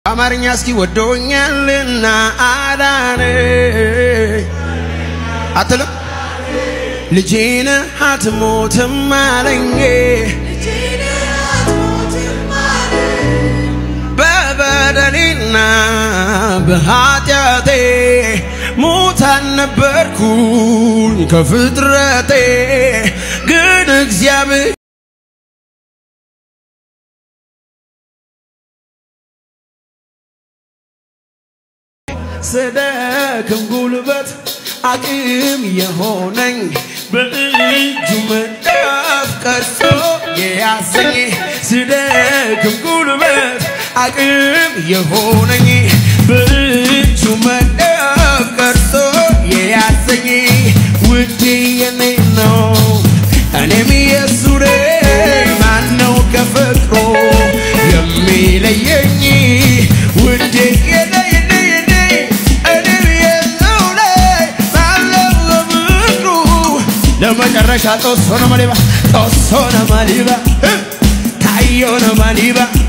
አማርኛ እስኪ ወዶኛልና አዳነ አትልም ልጄን አትሞትም አለኝ በበደሌና በኃጢአቴ ሙታን ነበርኩኝ ከፍጥረቴ ግን እግዚአብሔር ስደክም ጉልበት አቅም የሆነኝ በእጁ መዳፍ ቀርጾ የያዘኝ ስደክም ጉልበት አቅም የሆነኝ በእጁ መዳፍ ቀርጾ የያዘኝ ውዴ የኔ ነው እኔም የሱ ነኝ ማነው ከፍቅሩ የሚለየኝ ውዴ የኔ የኔ የኔ እኔም የሰው ነኝ ማነው ከፍቅሩ ለመጨረሻ ጦሶ ነው ማሊባ ጦሶ ነው ማሊባ ታዮ ነው ማሊባ